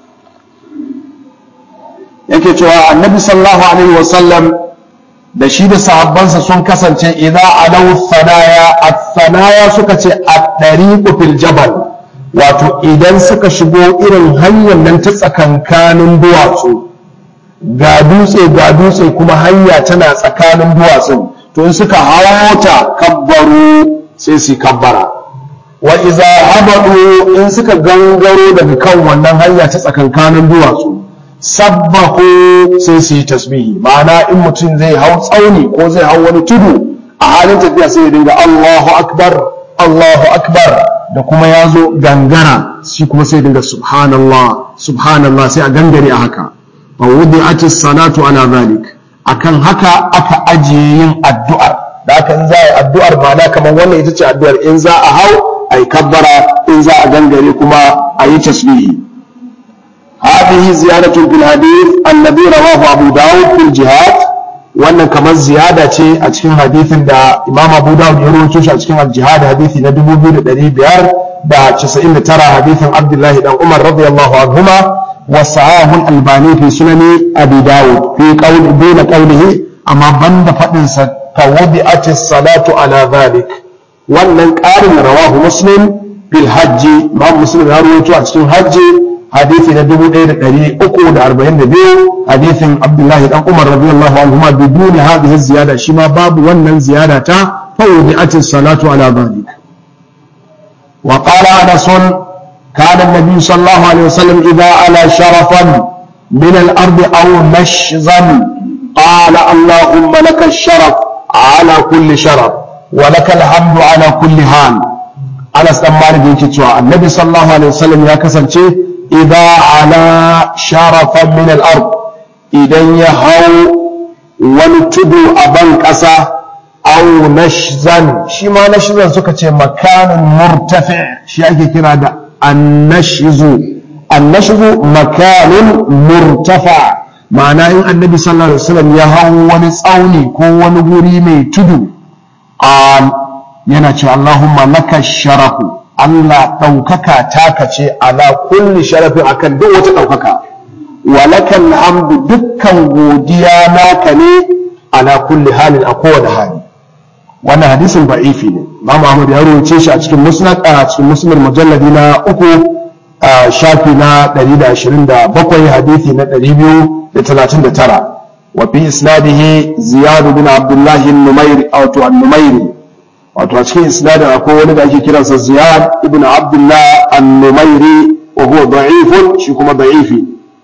yake cewa annabi sallallahu alaihi wasallam da shi da sahabbansa sun kasance idza alaw sanaya at-sanaya suka ce at-tariqu fil jabal wato idan suka shigo irin hanyar nan ta tsakankanin duwatsu ga dutse ga dutse kuma hanya tana tsakanin duwatsun to in suka hawata kabbaru sai su kabbara wa iza habadu in suka gangaro daga kan wannan hanya ta tsakankanin duwatsu sabbahu sai su yi tasbihi ma'ana in mutum zai hau tsauni ko zai hau wani tudu a halin tafiya sai ya dinga Allahu akbar Allahu akbar da kuma ya zo gangara shi kuma sai dinga subhanallah subhanallah sai a gangare a haka fa wudi'at as-salatu ala zalik akan haka aka ajiye yin addu'ar da aka in za a yi addu'ar ma'ana kamar wannan ita ce addu'ar in za a hau a yi kabbara in za a gangare kuma a yi tasbihi هذه زيادة في الحديث الذي رواه أبو داود في الجهاد wannan kamar ziyada ce a cikin hadithin da Imam Abu Dawud ya rawaito shi a cikin al-Jihad hadithi na 2599 hadithin Abdullah dan Umar radiyallahu anhuma wa sahahu al-Albani fi sunani Abi Dawud fi qawl bayna qawlihi amma banda fadin sa tawdi'at as-salatu ala dhalik wannan ƙarin rawahu Muslim fil hajji Imam Muslim ya rawaito a cikin hajji hadisi na 1342 hadisin Abdullahi dan Umar radiyallahu anhuma bidun hadhihi ziyada shi ma babu wannan ziyada ta fawdi'at as-salatu ala dhalik wa qala Anas kana an-nabi sallallahu alaihi wasallam idha ala sharafan min al-ard aw mashzan qala allahumma laka ash-sharaf ala kulli sharaf wa lakal hamdu ala kulli hal Anas dan Malik yake cewa Annabi sallallahu alaihi wasallam ya kasance idza ala sharafan min al-ard idan ya hau wani tudu a ban ƙasa aw nashzan shi ma nashzan suka ce makanin murtafi shi ake kira da annashzu annashzu makanin murtafa ma'ana in annabi sallallahu alaihi wasallam ya hau wani tsauni ko wani guri mai tudu a yana ce Allahumma laka sharafu Allah ɗaukaka taka ce ala kulli sharafin akan duk wata ɗaukaka wa lakal hamdu dukkan godiya naka ne ala kulli halin a kowane hali wannan hadisin ba'ifi ne Imam Ahmad ya rawace shi a cikin musnad a cikin musnad mujalladi na uku a shafi na 127 hadisi na 239 wa fi isnadihi Ziyad bin Abdullah an-Numairi aw to an-Numairi wato a cikin isnadin akwai wani da ake kiransa Ziyad ibn Abdullah an-Numairi wa huwa da'ifun shi kuma da'ifi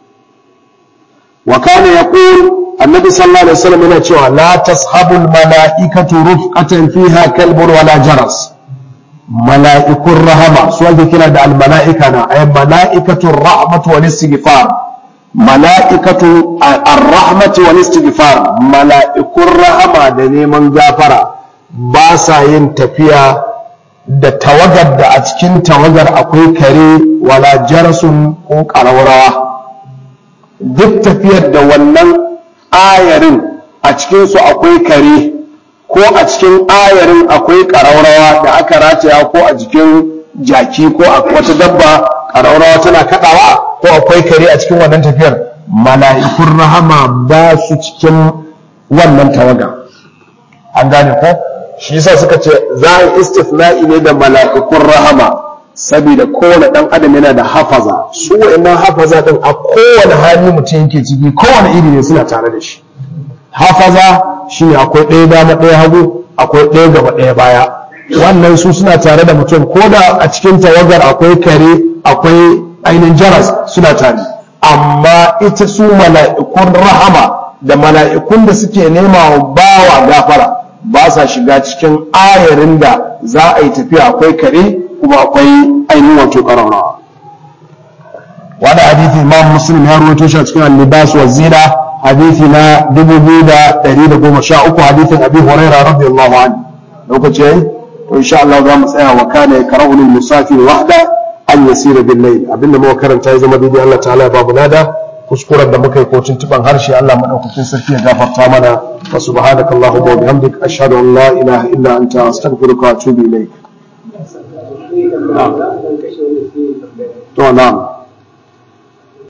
wa kana yaqul annabi sallallahu alaihi wasallam yana cewa la tashabul mala'ikatu rufqatan fiha kalbun wala jaras mala'ikun rahama su ake kira da almala'ika na ay mala'ikatu rahmatu wal istighfar mala'ikatu ar-rahmatu wal istighfar mala'ikun rahama da neman gafara ba sa yin tafiya da tawagar da a cikin tawagar akwai kare wala jarasun ko ƙararrawa duk tafiyar da wannan ayarin a cikinsu akwai kare ko a cikin ayarin akwai ƙararrawa da aka rataya ko a jikin jaki ko a wata dabba ƙararrawa tana kaɗawa ko akwai kare a cikin wannan tafiyar mala'ikun rahama ba su cikin wannan tawaga an gane ko shi yasa suka ce za a istifna'i ne da mala'ikun rahama saboda kowane ɗan adam yana da hafaza su wa'annan hafaza ɗin a kowane hali mutum yake ciki kowane iri ne suna tare da shi hafaza shine akwai ɗaya dama ɗaya hagu akwai ɗaya gaba ɗaya baya wannan su suna tare da mutum ko da a cikin tawagar akwai kare akwai ainihin jaras suna tare amma ita su mala'ikun rahama da mala'ikun da suke nema wa bawa gafara ba sa shiga cikin ayarin da za a yi tafiya akwai kare kuma akwai ainihin wato ƙararrawa wani hadithi imam muslim ya ruwaito shi a cikin al-libas wa zina hadithi na 2113 hadithin abi huraira radiyallahu anhu lokaci yayi to insha Allah za mu tsaya wa kana yakrahu lil musafir wahda an yasira bil layl abinda muka karanta ya zama daidai Allah ta'ala ya babu nada kuskuren da muka yi ko tuntuban harshe Allah madaukakin sarki ya gafarta mana wa subhanakallahumma wa bihamdik ashhadu an la ilaha illa anta astaghfiruka wa atubu ilayk to na'am